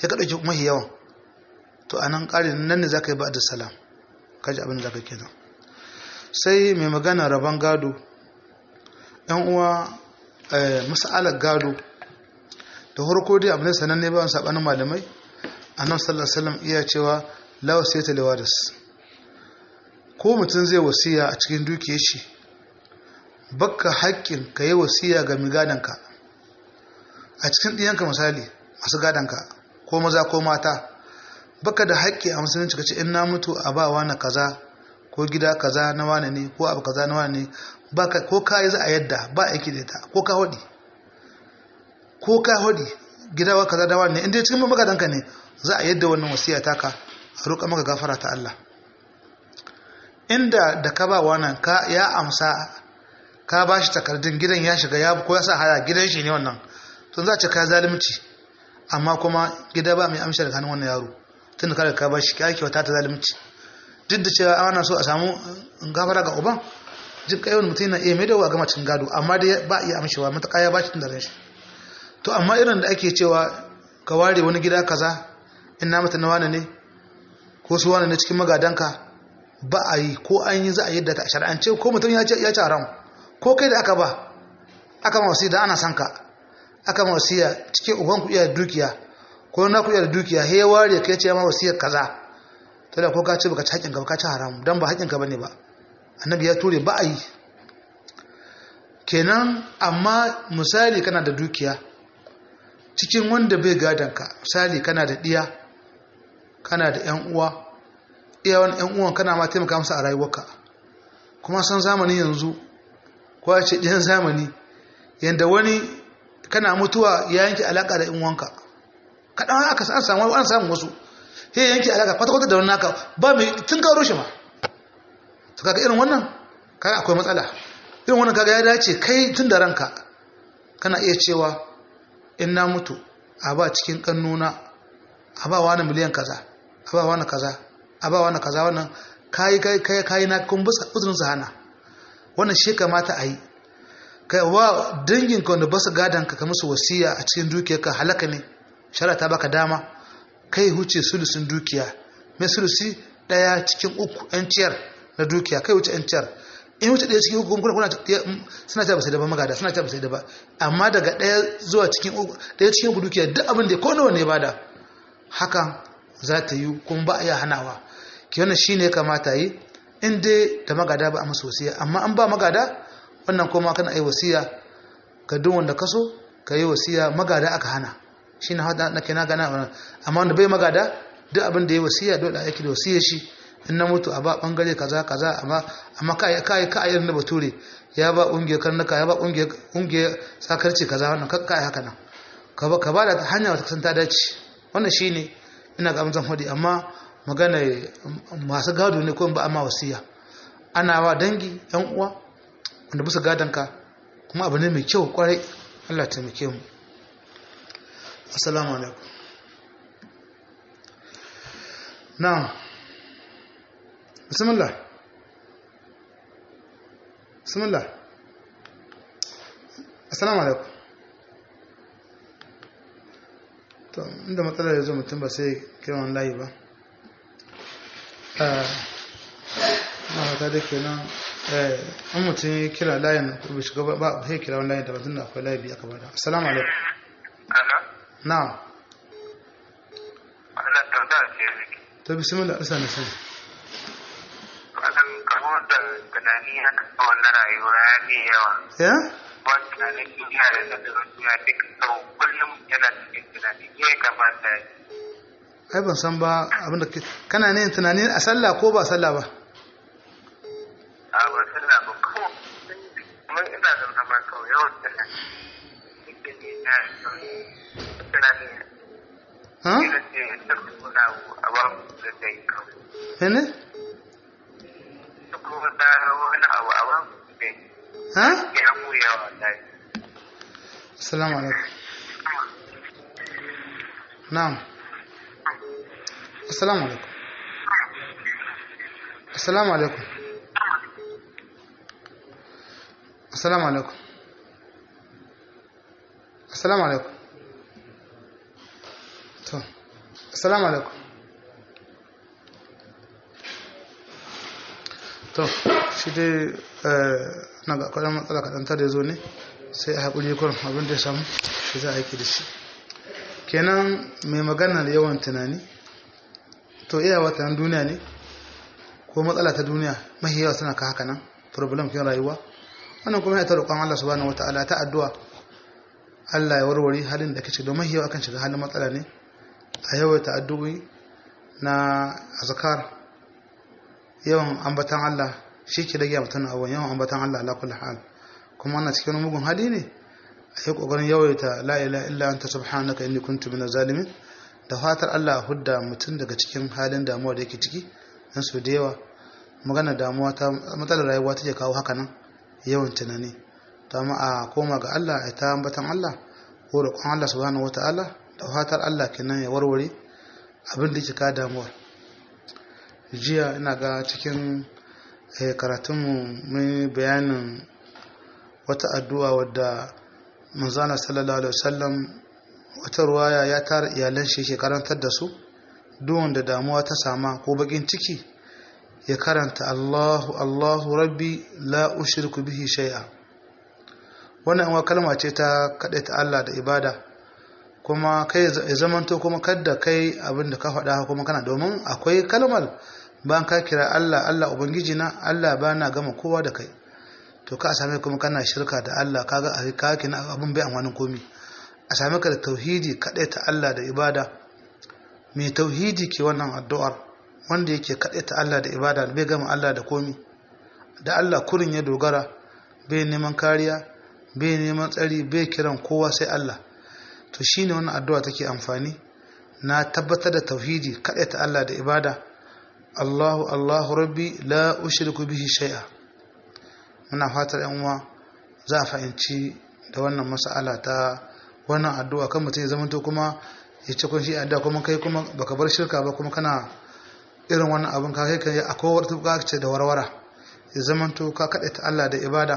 ya ka ɗauki mahi yawan to a nan ƙarin nan ne za ka yi ba da salam kaji abin da za ka kenan sai mai magana rabon gado yan uwa masalar gado da harko dai abin sananne ba sabanin malamai annabi sallallahu alaihi wasallam iya cewa la wasiyata liwaris ko mutum zai wasiya a cikin dukiyar shi bakka haƙƙin ka yi wasiya ga migadanka a cikin ɗiyanka misali masu gadanka ko maza ko mata baka da haƙƙi a musulunci ka ce in na mutu a ba wani kaza ko gida kaza na wani ne ko abu kaza na wani ne baka ko ka yi za a yadda ba aiki da ita ko ka hodi ko ka hodi gida wa kaza na wani ne inda cikin magadanka ne za a yadda wannan wasiya taka a roƙa maka gafara ta Allah inda da ka ba wannan ka ya amsa ka ba shi takardun gidan ya shiga ya ko ya sa haya gidan shi ne wannan to za a ce ka zalunci amma kuma gida ba mai amsa daga hannun wannan yaro tun da kada ka ba shi kyakkyau ta ta zalunci duk da cewa ana so a samu gafara ga uban jin kai wani mutum na iya mai dawa gama cikin gado amma dai ba iya amshewa matuƙa ya ba shi tun da shi to amma irin da ake cewa ka ware wani gida kaza in na mata na wani ne ko su wani ne cikin magadanka ba a yi ko an yi za a yadda ta shar'ance ko mutum ya ce haram ko kai da aka ba aka ma wasiya da ana son ka aka ma wasiya cikin uban ku iya dukiya ko na ku iya dukiya he ware kai ce ma wasiyar kaza to da ko ka ce baka ci haƙin ka ka ci haram dan ba haƙin ka bane ba annabi ya ture ba a yi kenan amma misali kana da dukiya cikin wanda bai gadon ka misali kana da diya kana da yan uwa iyawan yan uwan kana ma taimaka musu a rayuwarka kuma san zamani yanzu ko ce ɗiyan zamani yanda wani kana mutuwa ya yanke alaka da yan uwanka kaɗan aka san samu an samu wasu sai yanke alaka kwata-kwata da wani naka ba mai tun karo shi ma to kaga irin wannan kaga akwai matsala irin wannan kaga ya dace kai tun da ranka kana iya cewa in na mutu a ba cikin kannuna a ba wani miliyan kaza a ba wani kaza a ba wani kaza wannan kayi kai kai kayi na kun bisa uzurin su hana wannan shi kamata a yi kai wa dangin ka wanda basu gadan ka musu wasiya a cikin dukiyarka halaka ne shara ta baka dama kai huce sulusun dukiya mai sulusi daya cikin uku yan ciyar na dukiya kai wuce yan ciyar in wuce daya cikin uku kuna kuna suna ta ba sai da ba magada suna ta ba sai da ba amma daga daya zuwa cikin uku daya cikin uku dukiya duk abin da ko nawa ne bada hakan za ta yi kuma ba a iya hanawa ki wannan shine ya kamata yi in dai da magada ba a masa wasiya amma an ba magada wannan kuma kana yi wasiya ga duk wanda kaso ka yi wasiya magada aka hana shi na hada nake na gana wannan amma wanda bai magada duk abin da ya wasiya dole a yake da wasiya shi in na mutu a ba bangare kaza kaza amma amma kai kai ka irin da bature ya ba ungiyar karnuka ya ba ungiyar ungiyar sakarci kaza wannan ka kai haka nan ka ba ka ba da hanya wata kasan ta dace wannan shine ina ga amsan hudi amma magana masu gado ne ko ba amma wasiya ana wa dangi yan uwa wanda bisa gadonka kuma abu ne mai kyau kwarai Allah taimake mu assalamu alaikum na'am bismillah bismillah assalamu alaikum to inda matsalar ya zo mutum ba sai kiran layi ba na haka da ke nan an mutum ya kira layin bai shiga ba sai kira wani layin da batun da akwai layi biya ka bada assalamu alaikum Hello? na Allah tambaya ce miki. to bismillah isa ne sai Akan kamo da tunani haka tsawon na rayuwa ya ne yawa. ya Wani tunanin duniya da na duniya duk sau kullum yana cikin tunani. Me ya kamata ya yi? ai ban san ba abinda ke kana ne tunani a sallah ko ba sallah ba A wasu na ba kawo. Kuma ina da zama kawai yawan tunani. Duk ne na tunani. ha Ina ce ta kuna a ba mu da ta yi kawai. ne Duk wata wani abu a ba mu da ya ha ya mu yawa ta yi. assalamu alaikum na'am assalamu alaikum assalamu alaikum assalamu alaikum assalamu alaikum to assalamu alaikum to shi dai na ga kwanan matsala kaɗan ta da zo ne sai a haƙuri kurin abin da ya samu shi za a aiki da shi kenan mai magana da yawan tunani to iya wata duniya ne ko matsala ta duniya mahi yawa suna ka haka nan problem kin rayuwa wannan kuma ya ta roƙon Allah subhanahu wataala ta addu'a Allah ya warware halin da kake don mahi yawa kan shiga halin matsala ne a yawaita addu'o'i na azkar yawan ambatan Allah shi ke rage mutum abuwan yawan ambatan Allah ala kulli hal kuma ana cikin mugun hali ne a yi kokarin yawaita la ilaha illa anta subhanaka inni kuntu minaz zalimin da fatar Allah hudda mutum daga cikin halin damuwa da yake ciki dan su da yawa magana damuwa ta matsalar rayuwa take kawo haka nan yawan tunani to amma a koma ga Allah a ta ambatan Allah ko roƙon Allah subhanahu wataala da fatar Allah kenan ya warware abin da yake ka damuwa jiya ina ga cikin karatunmu mai bayanin wata addu'a wadda manzana sallallahu alaihi wasallam wata ruwaya ya tara iyalan shi ke karantar da su duwan da damuwa ta sama ko bakin ciki ya karanta Allahu Allahu Rabbi la ushriku bihi shay'a wannan wa kalma ce ta ta Allah da ibada kuma kai ya zamanto kuma kadda kai abin da ka faɗa kuma kana domin akwai kalmar bayan ka kira Allah Allah ubangiji na Allah ba na gama kowa da kai to ka same kuma kana shirka da Allah kaga a ka kina abin bai amfanin komi a same ka da tauhidi kadai ta Allah da ibada mai tauhidi ke wannan addu'ar wanda yake kadai ta Allah da ibada bai gama Allah da komi da Allah kurin ya dogara bai neman kariya bai neman tsari bai kiran kowa sai Allah to shine wannan addu'a take amfani na tabbatar da tauhidi kadai ta Allah da ibada Allahu Allahu Rabbi la ushriku bihi shay'a muna fatar yan uwa za a fahimci da wannan mas'ala ta wannan addu'a kan mutum ya zamanto kuma ya ce kun shi addu'a kuma kai kuma baka bar shirka ba kuma kana irin wannan abin ka kai kai akwai wata buƙatar ce da warwara ya zamanto ka kaɗe ta Allah da ibada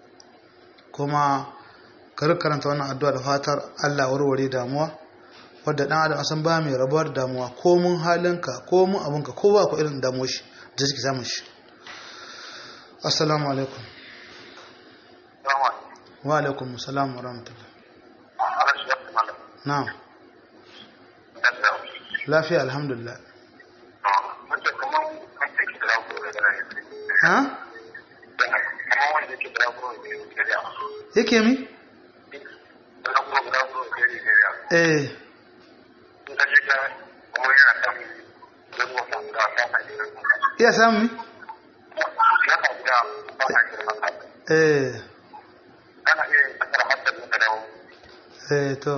kuma ka karanta wannan addu'a da fatar Allah warware damuwa wadda dan adam san ba mai rabuwar damuwa ko mun halinka ko mun abinka ko ba ku irin damuwa shi da suke samun shi assalamu alaikum wa alaikum assalam wa rahmatullah na'am lafiya alhamdulillah ha yake mi eh iya samu eh eh to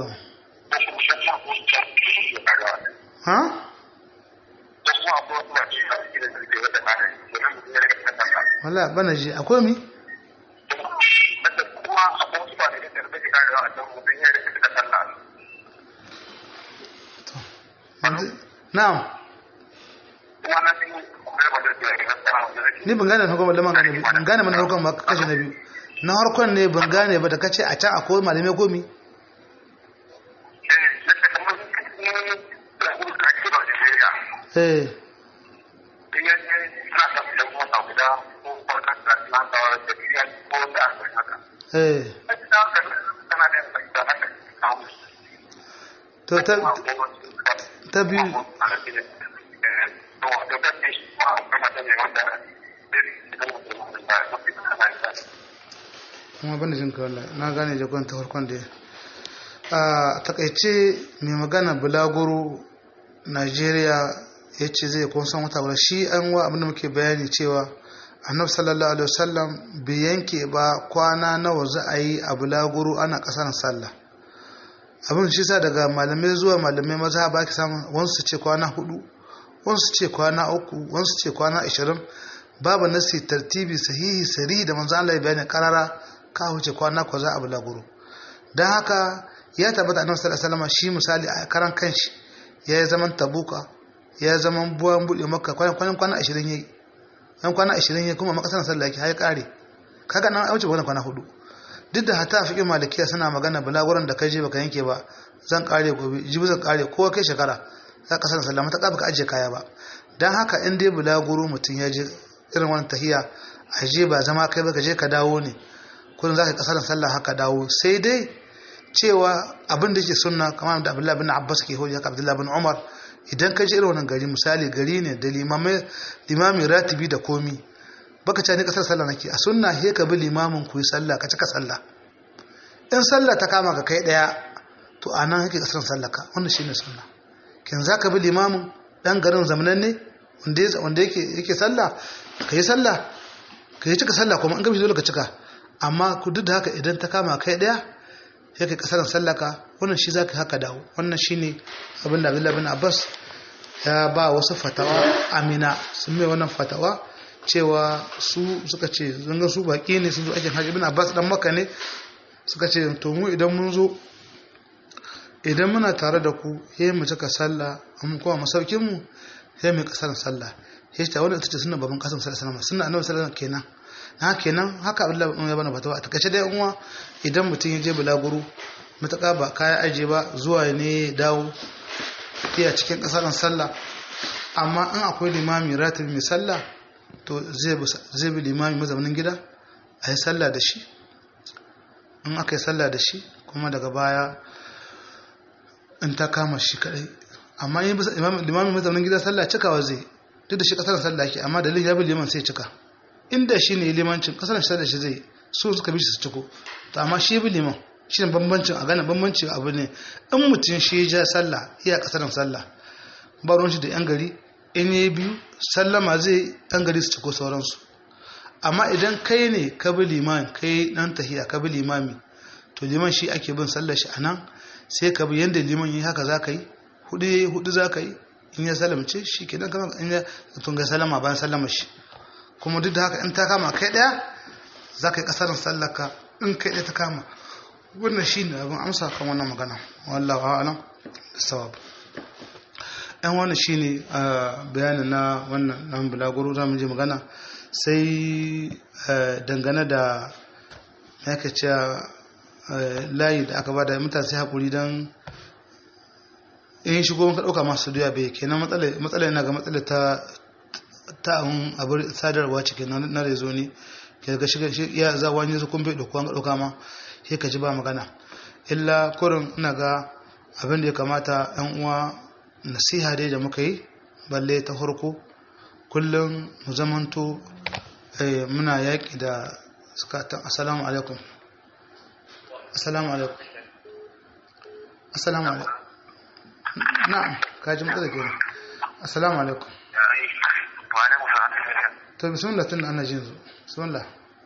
ha wala bana ji akwai mi na'am ni ban gane farkon da man gane ban gane mana farkon ba kashe na biyu na harkon ne ban gane ba da kace a can akwai malamai gomi eh eh to ta ta biyu kuma bane jin ka wallahi na gane jagon ta farkon da a takaice mai magana bulaguro Najeriya ya ce zai kun san wata shi an wa abinda muke bayani cewa annabi sallallahu alaihi wasallam bai yanke ba kwana nawa za a yi a bulaguro ana kasar sallah abin shi sa daga malamai zuwa malamai maza ba ki samun wansu ce kwana hudu wansu ce kwana uku wansu ce kwana ashirin babu nasi tartibi sahihi sari da manzo Allah ya bayani karara ka huce kwana ko za a bulaguro dan haka ya tabbata annabi sallallahu alaihi wasallam shi misali a karan kanshi ya yi zaman tabuka ya yi zaman buwan buɗe maka kwanan kwana ashirin yayi yan kwana ashirin yayi kuma makasar sallah yake har kare kaga nan wuce wannan kwana hudu duk da hata fiƙin malikiya suna magana bulaguran da kai je baka yanke ba zan kare gobe jibi zan kare ko kai shekara za ka sanar sallah mata ka ajiye kaya ba don haka in dai bulaguro mutum ya je irin wani tahiya a je ba zama kai ba ka je ka dawo ne kullum za ka kasar sallah haka dawo sai dai cewa abin da ke sunna kamar da abdullahi bin abbas ke hujja ka abdullahi bin umar idan ka je irin wannan gari misali gari ne da limami ratibi da komi baka ce ni kasar sallah nake a sunna he ka bi limamin ku yi sallah ka cika sallah in sallah ta kama ka kai daya to anan yake kasar sallah ka wannan shine sunna kin zaka bi limamin dan garin zamanan ne wanda wanda yake yake sallah ka yi sallah ka yi cika sallah kuma an gabi dole ka cika amma ku duk da haka idan ta kama kai daya yake kasar sallah ka wannan shi zaka haka dawo wannan shine abin da Abdullah bin Abbas ya ba wasu fatawa amina sun mai wannan fatawa cewa su suka ce zanga su baki ne sun zo aikin hajji bin abbas dan maka ne suka ce to mu idan mun zo idan muna tare da ku he mu cika sallah amma kuma masaukin mu he mu kasar sallah he ta wannan ita ce sunna baban kasan sallallahu alaihi wasallam sunna annabi sallallahu alaihi wasallam kenan ha kenan haka Abdullahi ibn Yabana fatawa a takaice dai uwa idan mutum ya je bulaguro mutaka ba kaya aje ba zuwa ne dawo iya cikin kasar sallah amma in akwai limami ratibi mai sallah to zai bi limami mazaunin gida a yi sallah da shi in aka yi sallah da shi kuma daga baya in ta kama shi kadai amma yin limami mazaunin gida sallah cikawa zai duk da shi kasar sallah ke amma dalilin ya bi liman sai cika inda shi ne limancin kasar shi da shi zai su suka bi shi su ciko to amma shi bi liman shi ne bambancin a gane bambancin abu ne in mutum shi ja sallah iya kasar sallah ba ruwan shi da yan gari in yi biyu sallama zai yan gari su ciko sauransu amma idan kai ne ka bi liman kai dan tahiya ka bi limami to liman shi ake bin sallar shi anan sai ka bi yanda liman yi haka za ka yi hudu yayi hudu za ka yi in ya salamce shi kenan kama in ya tunga salama bayan sallama shi kuma duk da haka in ta kama kai daya za ka yi kasarin sallaka in kai daya ta kama wannan shi ne abin amsa kan wannan magana wallahu a'lam da sawab yan wani shi ne bayanin na wannan nan bulaguro za mu je magana sai dangane da ya ka ce layi da aka bada mutane sai haƙuri don in shigo ka ɗauka masu doya bai kenan matsala yana ga matsala ta ta abin sadarwa cikin na rezo ne ke ga shiga iya za wani su kun bai ɗauka ga ɗauka ma sai ka ji ba magana illa kurin ina ga abin da ya kamata yan uwa nasiha dai da muka yi balle ta farko kullum mu zamanto muna yaƙi da sukatan assalamu alaikum assalamu alaikum assalamu alaikum na'am kaji matsala kenan assalamu alaikum to bismillah tun ana jin zu bismillah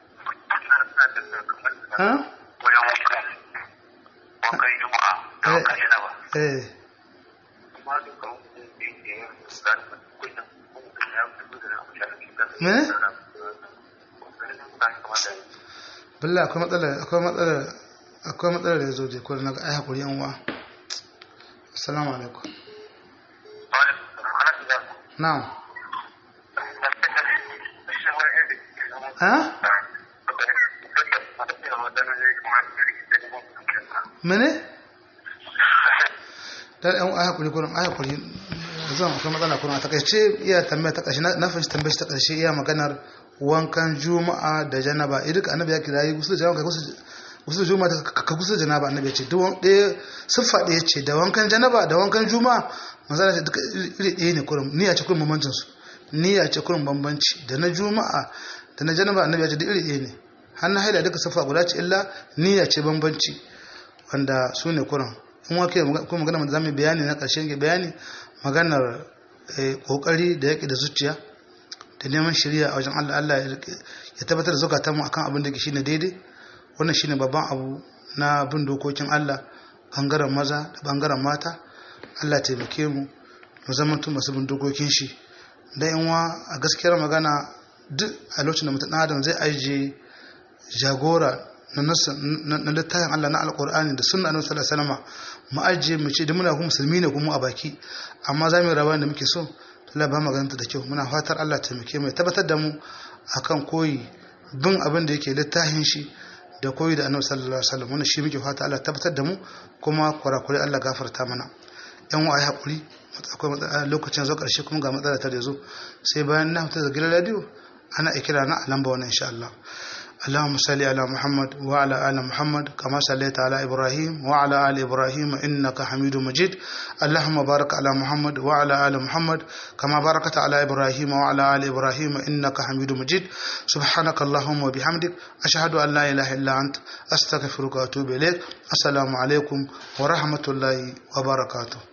ha wajen juma'a da wankan yana ba eh me billa akwai matsala akwai matsala akwai matsala da yazo je ko na ga ai hakuri yan uwa assalamu alaikum na'am ha mene dan yan ai hakuri kurin ai hakuri zan akwai matsala kurin a takaice iya tambaya ta ƙarshe na fahimci tambayar ta ƙarshe iya maganar wankan juma'a da janaba idan annabi ya kira yi gusul janaba gusul juma'a ka gusul janaba annabi ya ce duk ɗaya siffa ɗaya ce da wankan janaba da wankan juma'a manzala ce duka iri ɗaya ne kurin niyya ce kurin bambancin su niyya ce kurin bambanci da na juma'a da na janaba annabi ya ce duk iri ɗaya ne hannun haila duka siffa guda ce illa niyya ce bambanci wanda su ne kurin in wake kuma magana da zamu bayani na ƙarshen bayani maganar kokari da yaƙi da zuciya da neman shari'a a wajen Allah Allah ya tabbatar da zukatan mu akan abin da ke shine daidai wannan shine babban abu na bin dokokin Allah bangaren maza da bangaren mata Allah taimake mu mu zama tun masu bin dokokin shi da yanwa a gaskiyar magana duk a lokacin da mutum adam zai ajiye jagora na littafin Allah na alkur'ani da sunna annabi sallallahu alaihi wasallam mu ajiye mu ce da muna kuma musulmi ne kuma a baki amma za mu yi rawa da muke so Allah ba magananta da kyau muna fatar Allah taimake mu tabbatar da mu akan koyi bin abin da yake littafin shi da koyi da annabi sallallahu alaihi wasallam wannan shi muke fata Allah tabbatar da mu kuma kurakure Allah gafarta mana yan wa ai hakuri akwai lokacin zo karshe kuma ga matsala ta da zo sai bayan na fita da gidan radio ana ikira na a lamba wannan insha Allah اللهم صل على محمد وعلى آل محمد كما صليت على إبراهيم وعلى آل إبراهيم إنك حميد مجيد اللهم بارك على محمد وعلى آل محمد كما باركت على إبراهيم وعلى آل إبراهيم إنك حميد مجيد سبحانك اللهم وبحمدك أشهد أن لا إله إلا أنت أستغفرك وأتوب إليك السلام عليكم ورحمة الله وبركاته